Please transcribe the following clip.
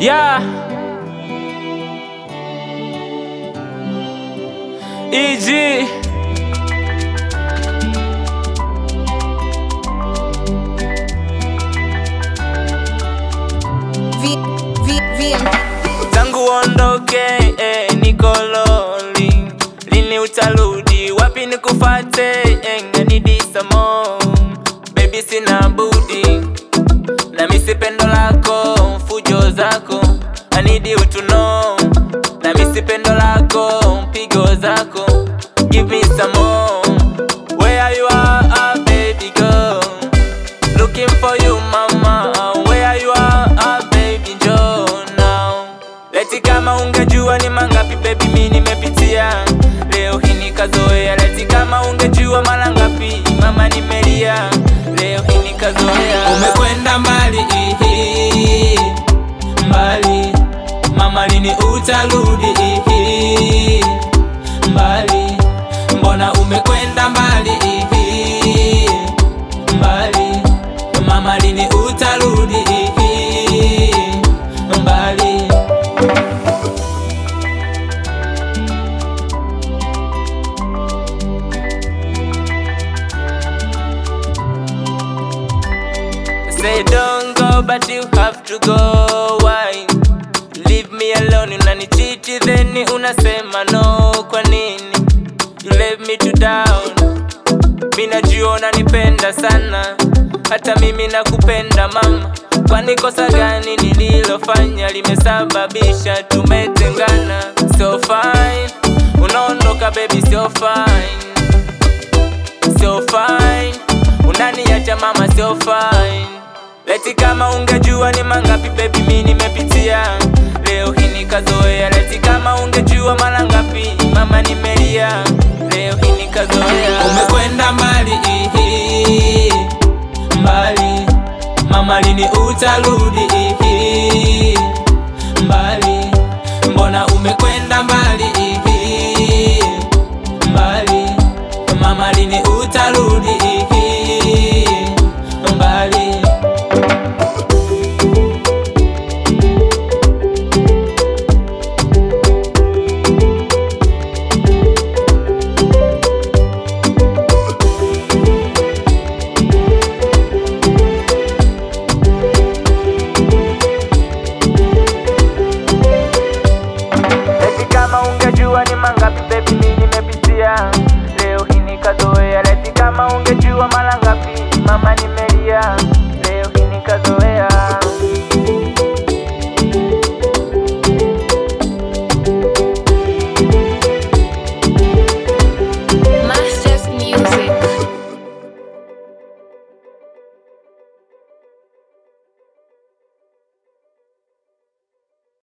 Yeah. EG. V, V, VM. Tangu ondoke eh, niko lonely. Lini utarudi? Wapi nikufate? Eh, I need some more. Baby sina budi. Na misi pendo lako, fujo zako. I need you to know. Na misi pendo lako, pigo zako. Give me some more. Where you are, ah, baby girl. Looking for you mama, where you are, ah, baby njoo now. Leti kama ungejua ni mangapi baby mi nimepitia, leo hii nikazoea. Leti kama ungejua mara ngapi mama nimelia, leo hii nikazoea. Umekwenda mbali ihi, mbali mama, lini utarudi ihi, mbali mbona umekwenda mbali ihi, mbali mama, lini utarudi ihi, mbali Say don't go but you have to go why Leave me alone unanichiti then unasema no kwa nini You leave me to down Mi najua unanipenda sana hata mimi nakupenda mama kwani kosa gani nililofanya limesababisha tumetengana so fine unaondoka baby so fine so fine unaniacha mama so fine leti kama ungejua ni mangapi baby mi nimepitia leo hii nikazoea leti kama ungejua mara ngapi mama nimelia leo hii nikazoea umekwenda mbali ihi mbali mama lini utarudi